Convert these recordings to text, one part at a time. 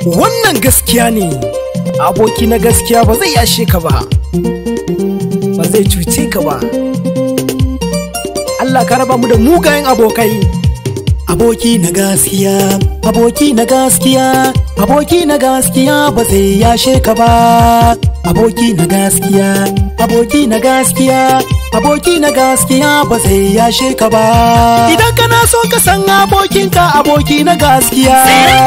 wannan gaskiya ne aboki na gaskiya ba zai yashe ka ba ba zai cuce ka ba Allah ka raba mu da mugayen abokai Aboki na gaskiya, aboki na gaskiya, aboki na gaskiya ba zai yashe ka ba. Aboki na gaskiya, aboki na gaskiya, aboki na gaskiya ba zai yashe ka ba. Idan kana so ka san abokinka aboki na gaskiya.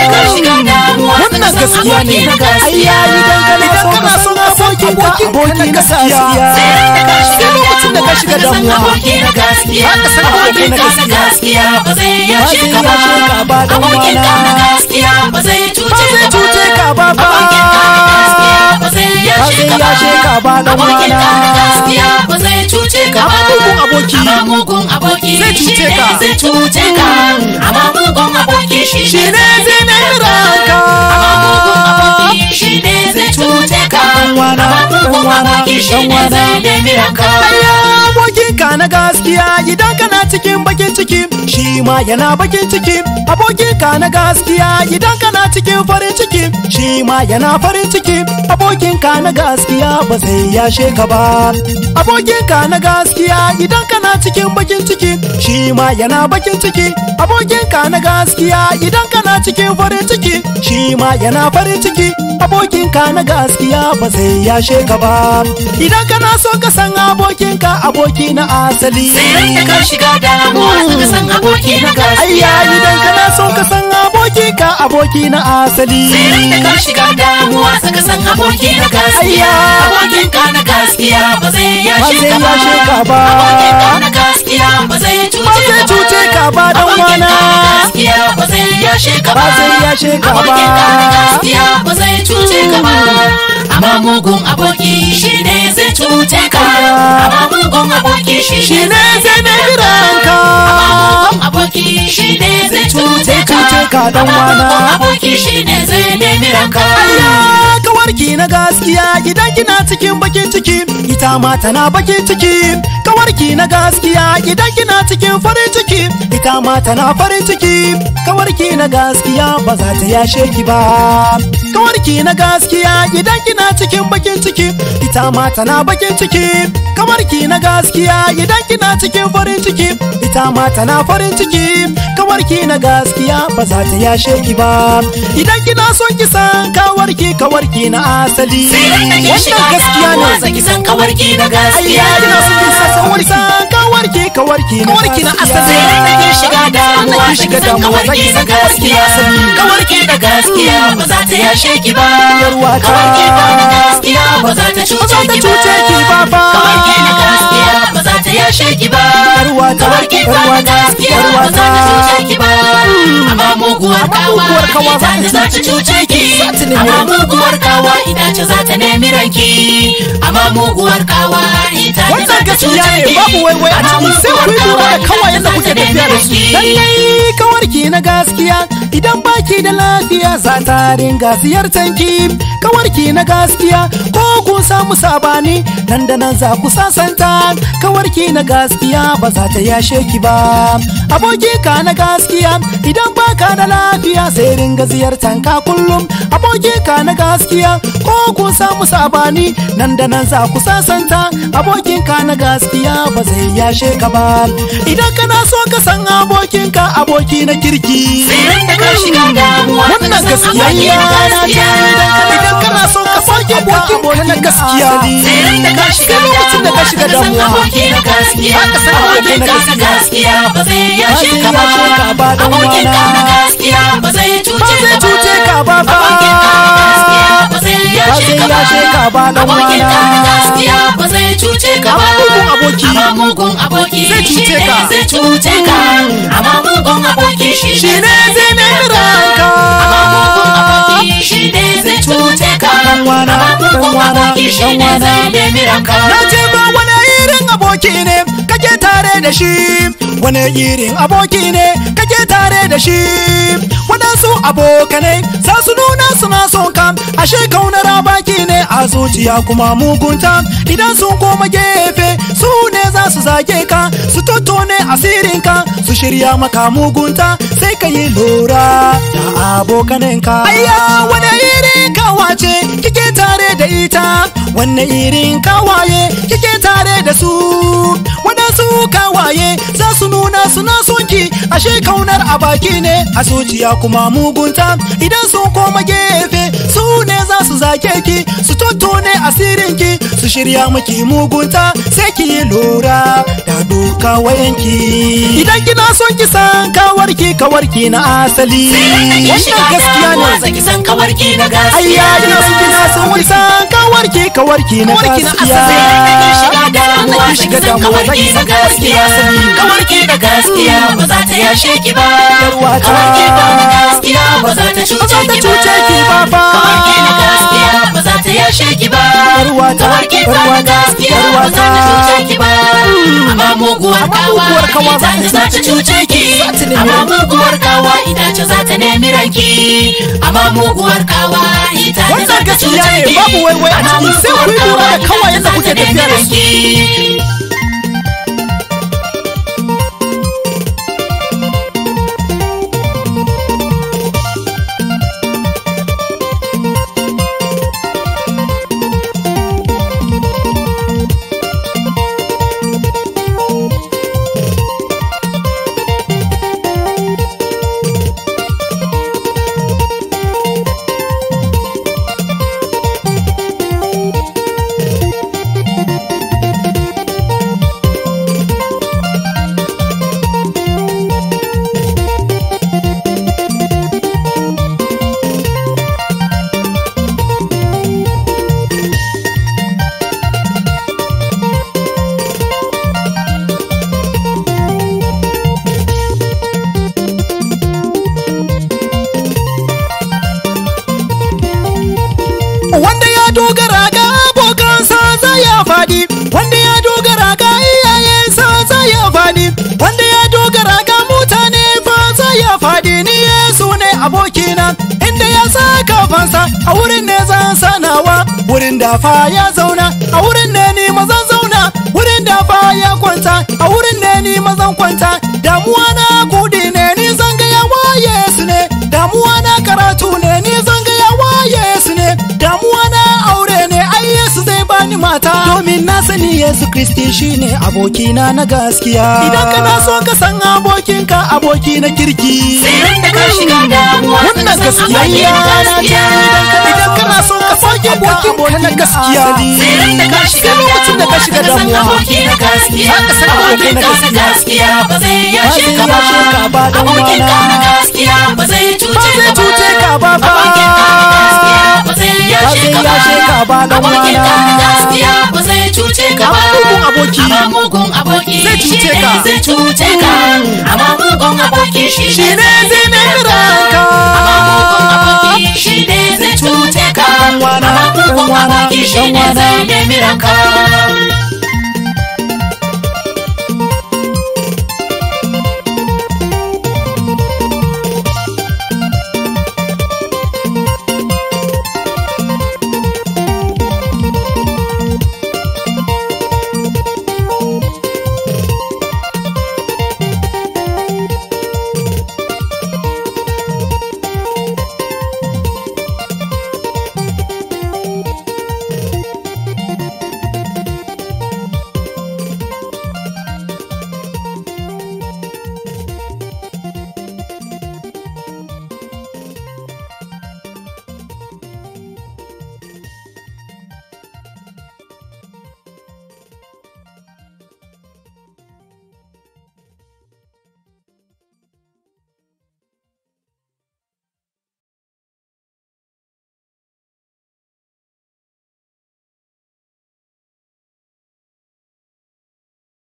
Wannan gaskiya ne. Ayya idan kana so ka san abokinka aboki na gaskiya. Sai lokacin da ka shiga damuwa. aboki na gaskiya abokin ka na gaskiya ba zai yashe ka ba abokin ka na gaskiya ba zai cuce ka ba abokin ka na gaskiya ba zai yashe ka ba abokin ka na gaskiya ba zai cuce ka ba mugun aboki. amma mugun aboki Zai cuce shi ne ka. zai cuce ka amma mugun aboki shi Shi ne zai nemi ranka. amma mugun aboki shi ne zai cuce ka wana, amma mugun dan wana, aboki shi ne dan wana. zai nemi ranka Aya abokinka na gaskiya idan kana cikin bakin ciki shi ma yana bakin ciki abokinka na gaskiya idan kana cikin farin ciki shi ma yana farin ciki abokinka na gaskiya ba zai yashe ka ba abokinka na gaskiya idan kana cikin bakin ciki shi ma yana bakin ciki abokinka na gaskiya idan kana cikin farin ciki shi ma yana farin ciki abokinka na gaskiya ba zai yashe ka ba idan kana so ka san abokinka aboki na asali sai ran da ka shiga damuwa ka san aboki na gaskiya ayya idan kana so ka san abokinka aboki na asali sai ran da ka shiga damuwa ka san aboki na gaskiya Ayya. abokin ka na gaskiya ba zai yashe Ba ka zai yashe ka ba ba. abokin ka na gaskiya ba zai ba cuce zai cuce ka ba dan abokin wana ka na gaskiya ba zai yashe ka ba zai yashe ka ba abokin ka na gaskiya ba zai cuce ka ba amma mugun aboki shine zai cuce ka amma mugun aboki shi shine ne zai nemi ranka Amamugun aboki shi ne zai cuce ka cuce ka dan wana. Amamugun aboki shi ne zai nemi ranka Ayya kawarki na gaskiya idan kina cikin bakin ciki ita ma tana bakin ciki kawarki na gaskiya idan kina cikin farin ciki ita ma tana farin ciki kawarki na gaskiya ba za ta yashe ki ba kawarki na gaskiya idan kina cikin bakin ciki ita ma tana bakin ciki kawarki na gaskiya idan kina cikin farin ciki ita ma tana farin ciki kawarki na gaskiya ba za ta yashe ki ba idan kina son ki san kawarki kawarki na asali Sai ran da ke shiga gaskiya damuwa ne zaki san kawarki na gaskiya ayya kina son ki san kawarki kawarki kawarki na Kawarki na gaskiya. asali. Sai ran da ke shiga damuwa Sai zaki shiga san damuwa kawarki zaki na san kawarki na gaskiya asali. Kawarki na gaskiya ba za ta yashe ki ba Yarwata. Kawarki na gaskiya ba za ta Ba za cuce ta ki cuce ki ba fa. Kawarki na gaskiya ba za ta yashe ki ba Yarwata, Kawarki na yarwata, gaskiya ba za ta yarwata. cuce ki ba Amma muguwar Amma kawa muguwar kawa ita za ce ta za ta cuce ki Za ta nemi Amma ranki. muguwar kawa ita ce za ta nemi ranki Amma muguwar kawa ita ce za Wannan ta gaskiya cuce ne, ki babu waiwai a Amma ciki, sai ku yi muguwar lura da kawa kawayen da ita kuke ce za ta tafiya da nemi su. ranki. lallai kawarki na gaskiya idan baki da lafiya za ta ringa ziyartar ki kawarki na gaskiya ko kun samu sabani nan da nan za ku sasanta kawarki na gaskiya ba za ta yashe ki ba aboki ka na gaskiya idan baka da lafiya sai ringa ziyartar ka kullum aboki ka na gaskiya ko kun samu sabani nan da nan za ku sasanta abokin ka na gaskiya ba zai yashe ka ba idan kana so ka san abokinka aboki na kirki Sai ran da ka shiga damuwa ka wannan san gaskiya aboki ya na na gaskiya. idan kana so ka san abokinka na gaskiya Sai ran da ka shiga sai lokacin da ka shiga damuwa damuwa aboki na gaskiya Ka san abokin ka na gaskiya. gaskiya ba zai yashe ka ba yashe ka ba dan abokin ka na wana. gaskiya ba zai ba cuce zai cuce ka ba fa abokin ka na gaskiya ba zai yashe ka ba yashe ka ba dan abokin ka na wana. gaskiya ba zai cuce ka ba Amma mugun aboki. amma mugun aboki Zai cuce shi ne ka. zai cuce ka amma mugun aboki shi shi ne zai nemi ranka amma mugun aboki shi ne zai cuce ka Dan wana, amma dan mugun wana, aboki shi dan ne wana. zai nemi ranka Na ce ba wani irin aboki ne kake tare da shi wani irin aboki ne kake tare da shi waɗansu abokanai za su nuna suna son ka ashe kaunar baki ne a zuciya kuma mugunta idan sun koma gefe su ne za su zage ka su tottone asirinka su shirya maka mugunta sai ka yi lura da abokanenka ayya wani irin kawace kike tare da ita wanne irin kawaye kike tare da su waɗansu kawaye za su nuna suna sonki ashe kaunar a baki ne a zuciya kuma mugunta idan sun koma gefe su ne za su zake ki su tottone asirinki su shirya maki mugunta sai ki yi lura da doka wayanki idan kina son ki san kawarki kawarki na asali wannan gaskiya ne ki san kawarki na gaskiya ayya ina son kina son ki san kawarki kawarki na gaskiya ki shiga damuwa zaki san gaskiya kawarki da gaskiya ba za ta yashe ki ba Yarwata. kawarki da gaskiya ba za ta cuce ki ba cuce ki ba fa. kawarki da gaskiya ba za ta yashe ki ba Yarwata, kawarki da yarwata, gaskiya ba za ta yarwata. cuce ki ba amma muguwar Amma kawa muguwar kawa ita ce za ta cuce ki Za ta nemi amma ranki. muguwar kawa ita ce za ta nemi ranki amma muguwar kawa ita ce za Wannan ta gaskiya cuce ne, ki babu waiwai a amma ciki, sai ku yi muguwar lura da kawa kawai ita yadda ce kuke za ta tafiya da nemi su. ranki. wanda ya dogara ga abokansa za ya fadi wanda ya dogara ga iyayensa za ya fadi wanda ya dogara ga mutane fa za ya fadi ni yesu ne abokina inda ya sa kafansa a wurin ne zan sanawa wurin da fa ya zauna a wurin ne ni mazan zauna wurin da fa ya kwanta a wurin ne ni mazan kwanta damuwa na kudi ne ni zan ga yawa yesu ne damuwa na karatu ne ni zan ga yawa yesu ne damuwa na aure ne ai yesu zai bani mata domin na sani yesu kristi shine abokina na gaskiya idan kana so ka san abokinka aboki na kirki Sai da ka shiga damuwa wannan ka san gaskiya aboki ya na na gaskiya. idan kana so ka sauke abokin na gaskiya Sai da ka shiga sai lokacin da ka shiga damuwa aboki na gaskiya Za ka san aboki na abokin ka na gaskiya. gaskiya ba zai Ba yashe zai ka ba yashe ka ba dan abokin ka wana. na gaskiya ba zai ba cuce zai cuce ka ba fa abokin ka na gaskiya ba zai yashe zai ka ba yashe ka ba dan abokin ka na wana. gaskiya ba zai cuce ka ba Amma mugun aboki. amma mugun aboki Zai cuce shi ne ka. zai cuce ka amma mugun aboki shi Shi ne zai nemi ranka. amma mugun aboki shi ne zai cuce ka Dan wana, amma mugun dan wana, aboki shi dan ne wana. zai nemi ranka